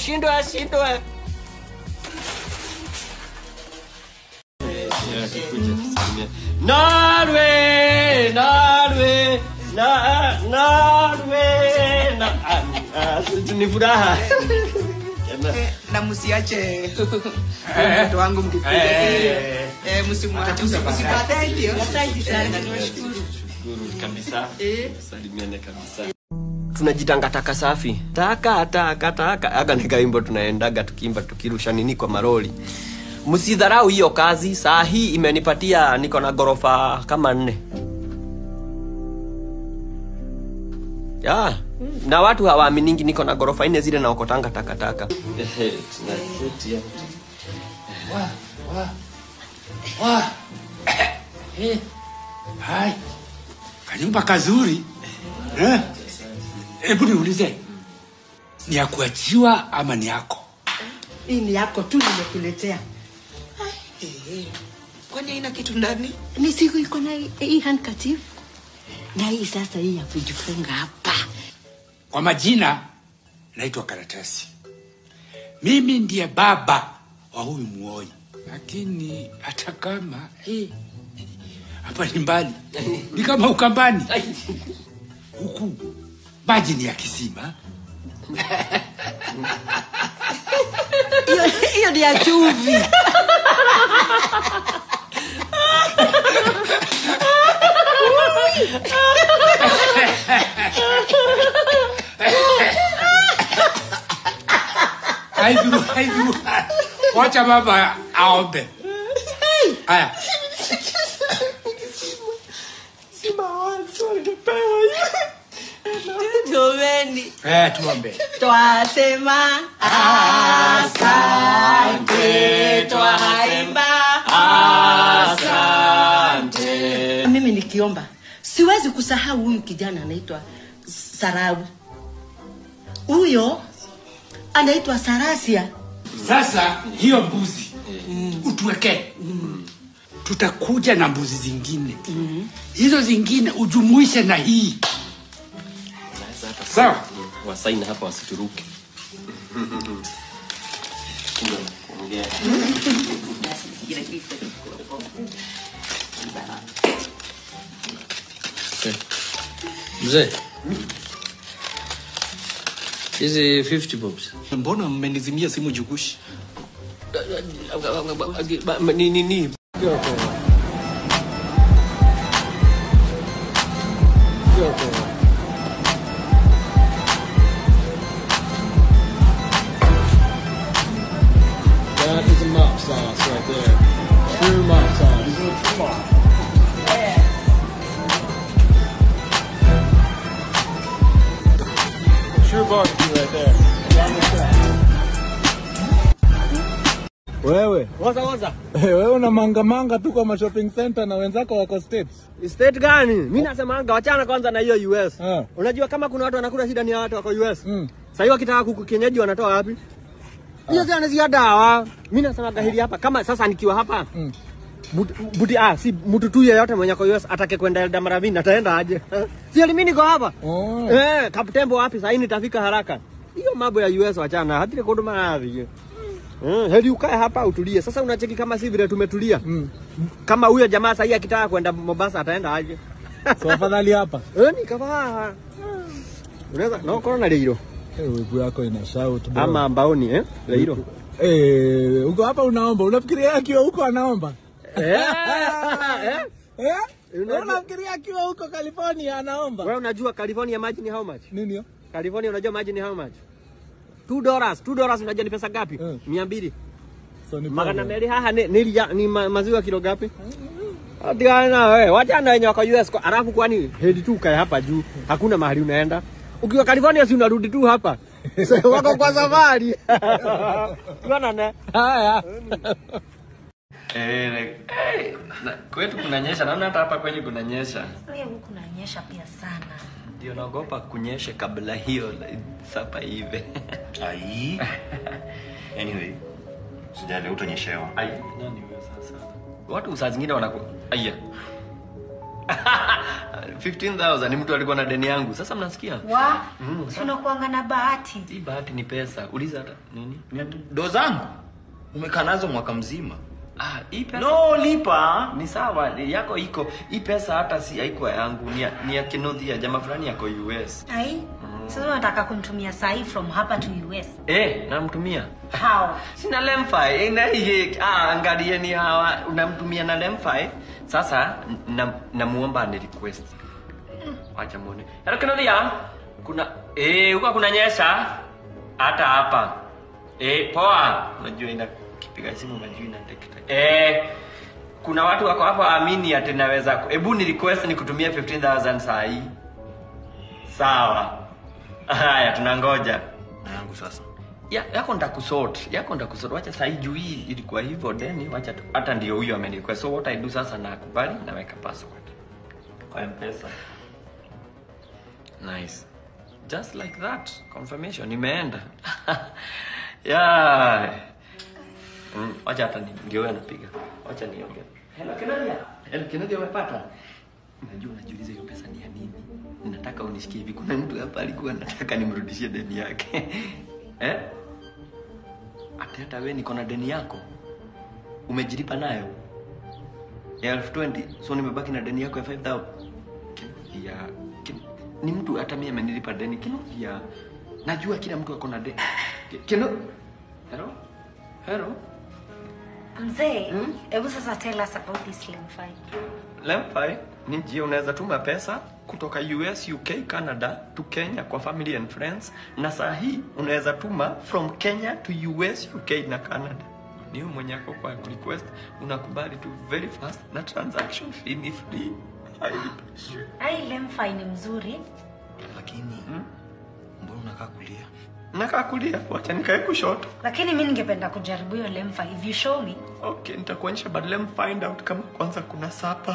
ashindwe ashindwe Norway, Norway, na, Norway, na, ah, ah, ni furaha. na msiache mtoto wangu mkipiga Eh. eh, msimwache msipate ndio asante sana tunashukuru Shukuru kabisa. Salimiane kabisa. tunajitanga taka safi taka taka taka aga ni kaimbo tunaendaga tukiimba tukirusha nini kwa maroli msidharau hiyo kazi saa hii imenipatia niko na gorofa kama nne ya na watu hawaaminigi niko na gorofa nne zile naokotanga takataka Wa. Eh. Hai. Kanyumba kazuri. Eh? Hebu niulize. Ni ya kuachiwa ama ni yako? hii ni yako tu nimekuletea Eh, kwani haina kitu ndani ni siku iko na hii- hii handkerchief na hii sasa hii ya kujifunga hapa Kwa majina naitwa Karatasi. Mimi ndiye baba wa huyu muoji, lakini hata kama eh, hapa ni mbali, ni kama Ukambani huku maji ni ya kisima. hiyo hiyo ni ya chumvi Haidhuru, haidhuru. Wacha baba aombe. Haya, jomeni eh, tuombe. twasema asante twaimba asante mimi nikiomba siwezi kusahau huyu kijana anaitwa sarawi huyo anaitwa sarasia Sasa hiyo mbuzi utuwekee, tutakuja na mbuzi zingine, hizo zingine ujumuishe na hii. Sawa. wasaini hapa wasituruke Mzee, hizi 50 bobs mbona mmenizimia simu jukushi ni ni ni That is a mop sauce right there. True mop sauce. True barbecue right there. Wewe Waza waza. wewe una mangamanga tu kwa shopping center na wenzako wako states. State gani? Mimi nasemanga wachana kwanza na hiyo US. Ah. Unajua kama kuna watu wanakula shida ni ya watu wako US. Mm. Sasa hiyo wakitaka kuku kienyeji wanatoa wapi? Hiyo si anazia dawa. Mimi nasema hili hapa kama sasa nikiwa hapa. Mm. But- Buti ah si mtu tu yeyote mwenye kwa US atake kwenda Eldoradini ataenda aje? Si mimi niko hapa. Oh. Eh, Kaptembo wapi sasa nitafika haraka. Hiyo mambo ya US wachana, hatile kuduma nadhi. Mm, heri ukae hapa utulie. Sasa unacheki kama si vile tumetulia. Mm. Kama huyo jamaa sasa akitaka kwenda Mombasa ataenda aje? So afadhali hapa. Eh, nikavaa. Unaweza no corona leiro Eh, wigu yako ina shout bro. ama mbaoni eh leiro. Eh, uko hapa unaomba. Unafikiria akiwa huko anaomba? Eh. eh. Eh? Unajua- Unafikiria akiwa huko California anaomba? Wewe unajua California maji ni how much? Nini hiyo? California unajua maji ni how much? 2 dollars. 2 dollars unajua ni pesa ngapi? Eh. 200. So ni Magana problem. meli haha ni, ni, ni ma, maziwa kilo ngapi? Atigana wewe, wachana wenye wako US kwa alafu kwani hedi tu kae hapa juu. Hakuna mahali unaenda. Ukiwa California si unarudi tu hapa. So, wako kwa safari. Tuonane. Haya. Eh, eh, na- kwetu kunanyesha, naona hata hapa kwenye kunanyesha. Leo huku nanyesha pia sana. Ndio naogopa kunyeshe kabla hiyo sapa hivi. ai anyway sijali utonyeshewa Ai, nani wewe sasa? Watu saa zingine wanaku aya. 15000 ni mtu alikuwa na deni yangu sasa mnasikia wa si unakuanga na bahati hii bahati ni pesa uliza hata nini do zangu umekaa nazo mwaka mzima ah hii pesa no lipa ni sawa ni yako iko hii pesa hata si haikuwa yangu ni ya, ni ya kinodhia jamaa fulani yako US ai sasa unataka kumtumia sahi from hapa to us eh namtumia how sina lemfi na hii ah angalieni hawa unamtumia na lemfi sasa na namuomba ni request acha muone hello kinodhia kuna eh huko kuna nyesha hata hapa eh poa unajua ina kipiga simu unajua ina detect eh kuna watu wako hapo amini ati naweza ku- hebu ni request ni kutumia 15000 saa hii sawa haya tunangoja na yangu sasa ya, yako ndakusort yako ndakusort wacha saa hii juu hii ilikuwa hivyo deni wacha tu- hata ndio huyo amenrequest so what i do sasa nakubali naweka password kwa mpesa nice just like that confirmation imeenda yeah mm, wacha hata ni- ndio huyo anapiga wacha niongee hello kinadia hello kinadia umepata Unajua unajiuliza hiyo pesa ni ya nini? Nataka unishikie hivi. Kuna mtu hapa alikuwa anataka nimrudishie deni yake. eh? Ati hata wewe niko na deni yako. Umejilipa nayo? Ya elfu twenty. So nimebaki na deni yako ya 5000. Ya kin- ni mtu hata mimi amenilipa deni kino ya najua kila mtu ako na deni. Ki- Kino Hello? Hello? mzee hebu sasa tell us about this slim fine Lempi ni njia unaweza tuma pesa kutoka US, UK, Canada to Kenya kwa family and friends, na saa hii unaweza tuma from Kenya to US, UK na Canada. Ni wewe mwenye ako kwa request, unakubali tu very fast na transaction fee ni free. Hailipishi. ai lemfi ni mzuri lakini mbona unakaa kulia Nakaa kulia, wacha nikae kushoto. lakini mi ningependa kujaribu hiyo lemfi if you show me Okay, nitakuonyesha but let me find out kama kwanza kuna sapa.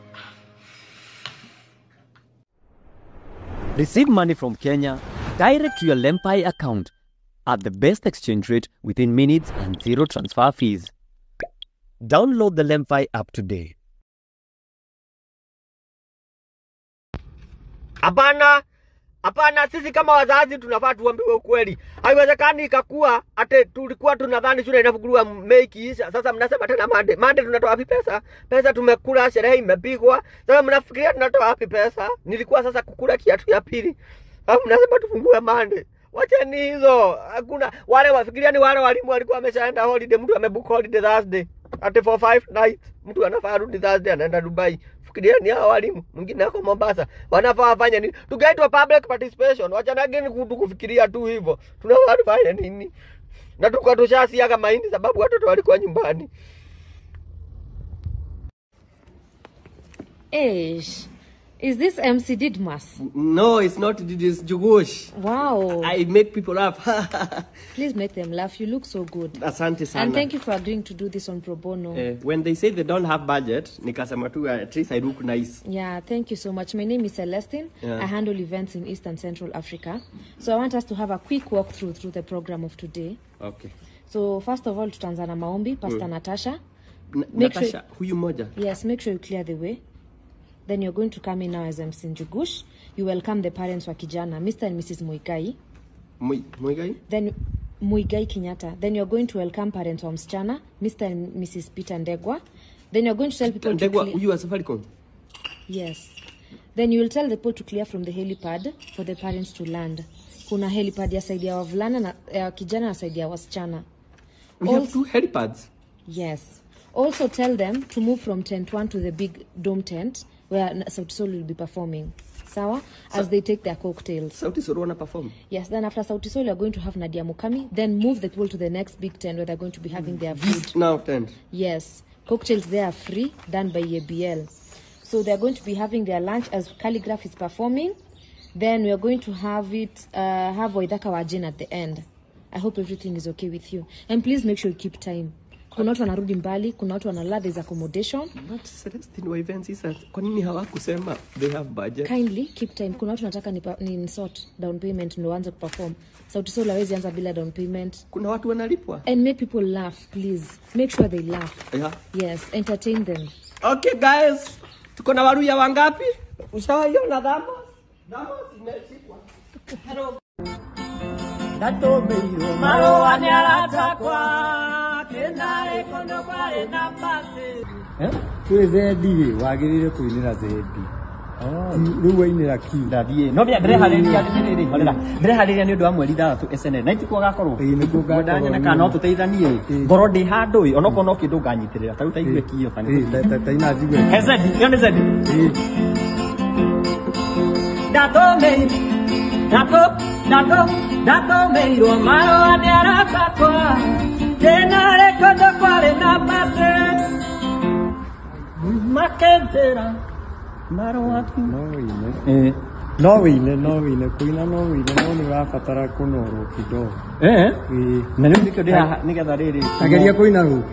Receive money from Kenya direct to your Lempi account at the best exchange rate within minutes and zero transfer fees. Download the Lempi app today. Hapana, hapana, sisi kama wazazi tunafaa tuambiwe ukweli. Haiwezekani ikakuwa ate tulikuwa tunadhani shule inafunguliwa Mei ikiisha, sasa mnasema tena Mande. Mande tunatoa wapi pesa? Pesa tumekula, sherehe imepigwa, sasa mnafikiria tunatoa wapi pesa? Nilikuwa sasa kukula kiatu ya pili, alafu mnasema tufungue Mande. Wacheni hizo, hakuna wale wafikiria ni wale walimu walikuwa wameshaenda holiday, mtu amebook holiday Thursday ate for five nights, mtu anafaa rudi Thursday anaenda Dubai. Fikiria ni hao walimu, mwingine ako Mombasa, wanafaa wafanye nini? Tukaitwa public participation, wachanageni kutu kufikiria tu hivyo, tunafaa tufanye nini? Na tulikuwa tushasiaga mahindi sababu watoto walikuwa nyumbani. Ish. Is this MC Didmas? No, it's not this Jugush. Wow. I make people laugh. Please make them laugh. You look so good. Asante sana. And thank you for agreeing to do this on pro bono. Eh, when they say they don't have budget, nikasema tu at least I look nice. Yeah, thank you so much. My name is Celestine. Yeah. I handle events in East and Central Africa. So I want us to have a quick walkthrough through the program of today. Okay. So first of all, tutaanza na maombi, Pastor Mm. Natasha. N- Make sure- Natasha, huyu moja. Yes, make sure you clear the way. Then you're going to come in now as MC Njugush. You welcome the parents wa kijana, Mr. and Mrs. Muigai. Mwi- Mwigai? Then Muigai Kenyatta. Then you're going to welcome parents wa msichana, Mr. and Mrs. Peter Ndegwa. Then you're going to tell people to Ndegwa, clear- huyu wa Safaricom. Yes. Then you will tell the people to clear from the helipad for the parents to land. Kuna helipad ya saidi ya wavulana na ya kijana na saidi ya wasichana. We have two helipads. Yes. Also tell them to move from tent 1 to the big dome tent where Sauti Sol will be performing. Sawa? As they take their cocktails. Sauti Sol wana perform. Yes, then after Sauti Sol, you're going to have Nadia Mukami. Then move the people to the next big tent where they're going to be having their food. Now tent. Yes, cocktails there are free, done by ABL. So they're going to be having their lunch as Calligraph is performing. Then we are going to have it, uh, have Waidaka Wajin at the end. I hope everything is okay with you. And please make sure you keep time. Kuna watu wanarudi mbali, kuna watu wanalala, there's accommodation. But Celestine wa events sasa, kwa nini hawakusema they have budget? Kindly keep time. Kuna watu nataka ni, ni sort down payment ndio waanze kuperform. Sauti Sol hawezi anza bila down payment. Kuna watu wanalipwa. And make people laugh, please. Make sure they laugh. Yeah. Yes, entertain them. Okay guys, tuko na waruya wangapi? Ushaiona Thamos? Thamos imeshikwa. Ndatomeirwo marũa nĩ aratakwa kĩnarĩ kũndũ kwarĩ na mbate kwĩ zendi rĩ wagĩrĩire kũinĩra zendi rĩu wainĩra ki ndathiĩ no ndĩa ndĩreharĩria rĩrĩ horera ndĩreharĩria nĩ ũndũ wa mweri ithathatũ SNL na itikuo gakorwo mwenda nyoneka no tũteithanie ngoro ndĩ handũ ĩ onokorwo no kĩndũ nganyitĩrĩra ta rĩu ta igue kio taina njigue he zendi ĩyo nĩ zendi ndatũmĩirwo ndatũ ndatũ ndatũmĩirwo marũa nĩ aratakwa kĩnarĩ kũndũ kwarĩ na mbate makĩnjĩra marũa tu no wĩine no wĩine no wĩine kũina no wĩine no nĩ ũrabatara kũnorwo kidogo Eh? Ĩĩ. na rĩu nĩkĩo ndĩ haha nĩgetha rĩrĩ ageria kũina rũngĩ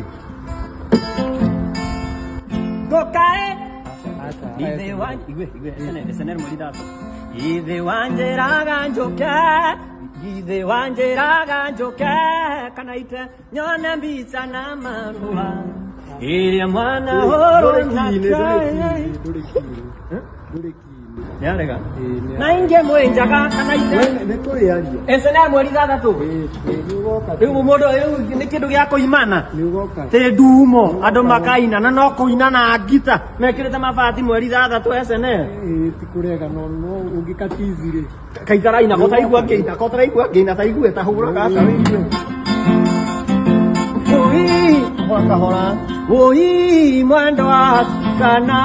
Gokae. Ithe wa igwe igwe SNL SNL mweri ithatũ ithe wanjĩraga njũke ithe wanjĩraga njũke kana ite nyone mbica na marũa ĩrĩa mwana hũrwo nake nĩarega na ingĩ mwĩnjaga kana ite nĩ kũrĩaria SNL mweri ithathatũ rĩu mũndũ rĩu nĩ kĩndũ gĩa kũimana nĩ ũgoka tä ndumo andå makaina na no kå ina na ngita mekä rä te mabati mweri ithathatå SNL Ĩĩ, ti kũrega no no ũngĩkatizi rĩ kaitaraina ko taigua ngä ina ko taraigua ngä ina taigue ta hå raga kahora woi mwendo wa kana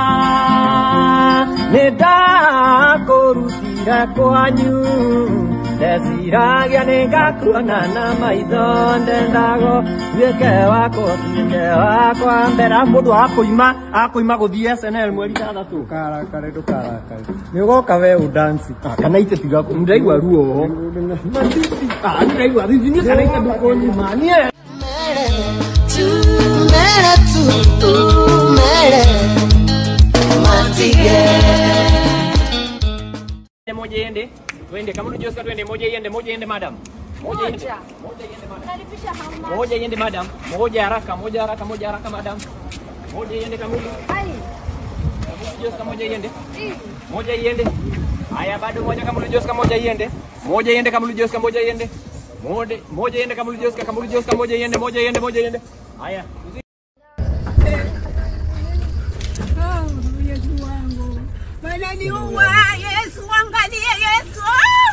nä ndakå rutire kwanyu ndeciragia nä ngakuona na maitho ndendago tuĩke wakwa tuĩke wakwa mbera må ndå akåima akåima gå thiä SNL mweri ithathatå ndũkarakare ndũkarakare nĩ ũgoka we ũdansi kana ite tiga ndĩraigua ruo ho ndĩraigua thithi kana ite ndũkũnyima niĩ tumere tu tumere matige moja iende twende kama unajua twende moja iende moja iende madam moja iende moja iende madam moja iende madam moja haraka moja haraka moja haraka madam moja iende kamili Joska moja iende moja iende haya bado moja kama Joska moja iende moja iende kama Joska moja iende moja moja iende kama Joska kama Joska moja iende moja iende moja iende haya Yesu wangu wananiua Yesu angalie Yesu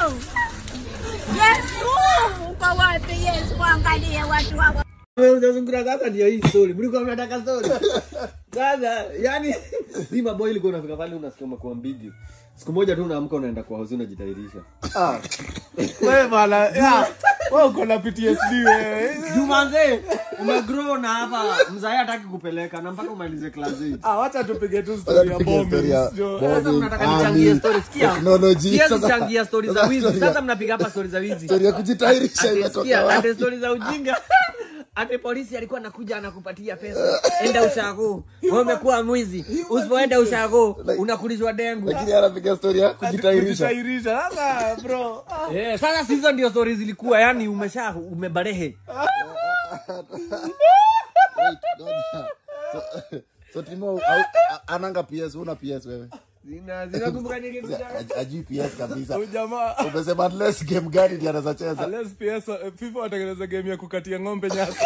Yesu uko wapi Yesu angalie watu hawa Unazungura sasa ndio hii story. Mlikuwa mnataka story. Sasa yani si maboy ilikuwa unafika pale unasikia umekuwa mbigi. Siku moja tu unaamka unaenda kwa house unajitairisha. Ah. Wewe bana, ya. Wewe uko na PTSD wewe. Jumanze, umegrow na hapa mzae hataki kupeleka na mpaka umalize class 8. Ah, wacha tupige tu story ya bombing. Sio- Sasa mnataka nichangie story sikia. Technology. Siwezi Sasa- kuchangia story za wizi. Story ya- Sasa mnapiga hapa story za wizi. Story ya kujitairisha Ati imetoka sikia, wapi? ati story za ujinga. Ati polisi alikuwa anakuja anakupatia pesa. Enda ushago. Wewe umekuwa mwizi. Usipoenda ushago unakulizwa dengu. Lakini anapiga story ya kujitairisha. Kujitairisha. Sasa bro. ah. Eh, sasa si hizo ndio stories zilikuwa, yani umesha umebarehe. Wait, ngoja. So- So Timo au- a- ananga PS, una PS wewe? Zina zinakumbuka nilikuja. Aj- Ajui PS kabisa. Huyu jamaa Umesema unless game gani ndiye anaweza cheza? Unless PS eh, FIFA watengeneza game ya kukatia ng'ombe nyasi.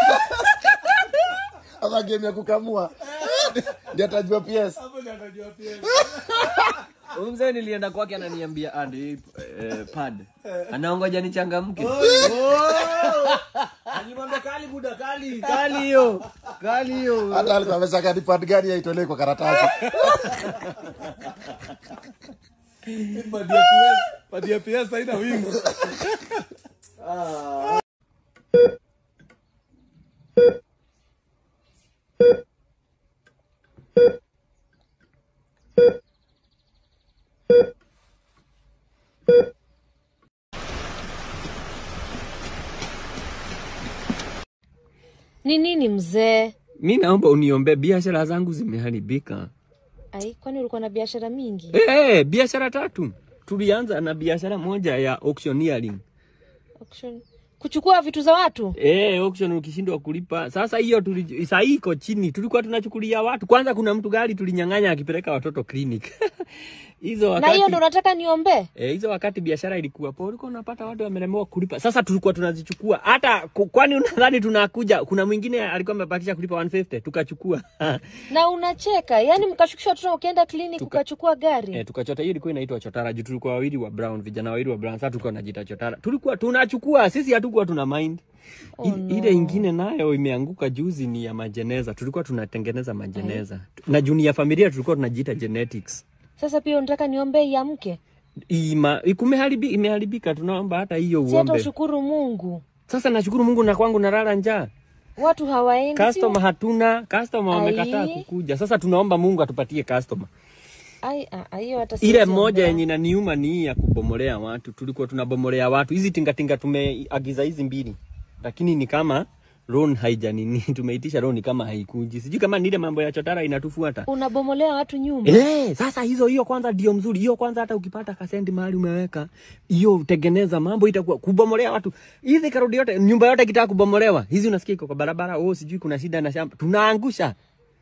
Ama game ya kukamua. Ndiye atajua PS. Hapo ndio atajua PS. Huyu mzee nilienda kwake ananiambia andi eh, pad. Anaongoja nichangamke. Alimwambia kali buda kali, kali hiyo. Kali hiyo. Hata alikuwa ameshaka ni pad gani aitolee kwa karatasi. Padi ya PS, padi ya PS haina wings. ni nini mzee Mi naomba uniombee biashara zangu zimeharibika. ai kwani ulikuwa na biashara mingi Eh, hey, biashara tatu. Tulianza na biashara moja ya auctioneering. Auction. kuchukua vitu za watu Eh, auction ukishindwa kulipa. Sasa hiyo tuli- saa hii iko chini. Tulikuwa tunachukulia watu. Kwanza kuna mtu gari tulinyang'anya akipeleka watoto clinic. hizo na wakati hiyo ndo unataka niombee Eh, hizo wakati biashara ilikuwa poa, ulikuwa unapata watu wamelemewa kulipa. Sasa tulikuwa tunazichukua hata ku- kwani unadhani tunakuja? Kuna mwingine alikuwa amebakisha kulipa 150 tukachukua na unacheka yani mkashukisha watoto ukienda klinik ukachukua gari eh, tukachota. Hiyo ilikuwa inaitwa chotara juu tulikuwa wawili wa brown, vijana wawili wa brown. Sasa tulikuwa tunajiita chotara, tulikuwa tunachukua sisi, hatukuwa tuna mind Oh, I- no. Ile ingine nayo imeanguka juzi ni ya majeneza, tulikuwa tunatengeneza majeneza na juu ni ya familia, tulikuwa tunajiita genetics. sasa pia unataka niombee iamke Ima, kumeharibi, imeharibika, tunaomba hata hiyo si hata uombe. ushukuru mungu Sasa nashukuru Mungu na kwangu nalala njaa. watu hawaendi Customer hatuna, customer wamekataa Ai. kukuja. Sasa tunaomba Mungu atupatie customer. Ai, ah, ah, hiyo hata Ile siwezi moja ombea. yenye inaniuma ni hii ya kubomolea watu. Tulikuwa tunabomolea watu. Hizi tingatinga tumeagiza hizi mbili. Lakini ni kama loan haijanini. Tumeitisha loan kama haikuji. Sijui kama ni ile mambo ya chotara inatufuata. unabomolea watu nyumba Eh, sasa hizo hiyo kwanza ndio mzuri. Hiyo kwanza hata ukipata kasendi mahali umeweka, hiyo tengeneza mambo itakuwa kubomolea watu. Hizi karudi yote nyumba yote kitaka kubomolewa. Hizi unasikia iko kwa barabara, oh sijui kuna shida na shamba. Tunaangusha.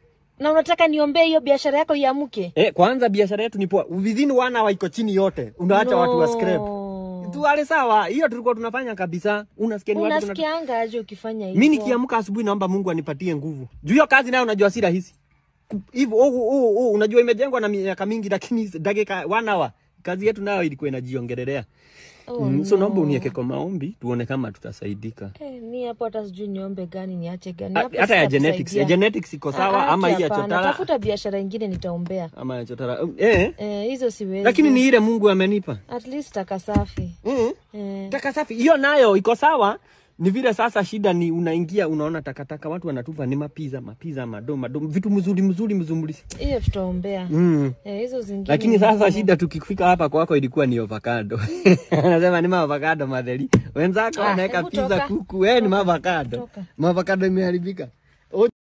na unataka niombee hiyo biashara yako iamke Eh, kwanza biashara yetu ni poa. Within one hour iko chini yote. Unaacha watu wa scrap. Tu wale sawa. Hiyo tulikuwa tunafanya kabisa. Unasikia ni watu tunatu... unasikianga aje ukifanya hivyo Mimi nikiamka asubuhi naomba Mungu anipatie nguvu. Juu hiyo kazi nayo unajua si rahisi. Ku- Hivyo oh, oh, oh, unajua imejengwa na miaka mingi lakini dakika one hour kazi yetu nayo ilikuwa inajiongelelea. Oh, mm, so no. naomba uniweke kwa maombi tuone kama tutasaidika. Eh, mi hapo hata sijui niombe gani niache gani Ha- Hapo Hata ya sitakusaidia. genetics, ya genetics iko sawa Ah, ama haki hii ya hapana. chotara tafuta biashara ingine nitaombea ama ya chotara. Eh, eh, hizo siwezi lakini ni ile Mungu amenipa. at least taka safi Mm. eh. Taka safi hiyo nayo iko sawa. Ni vile sasa shida ni unaingia unaona takataka watu wanatupa ni mapiza mapiza mado mado vitu mzuri mzuri mzuri. hiyo tutaombea Mm. eh, hizo zingine Lakini ni sasa ngumu. shida tukifika hapa kwako ilikuwa ni avocado. Anasema ni maavocado madheli. Wenzako Ah, wanaweka hebu pizza toka. kuku, wewe ni maavocado. Toka. Maavocado imeharibika.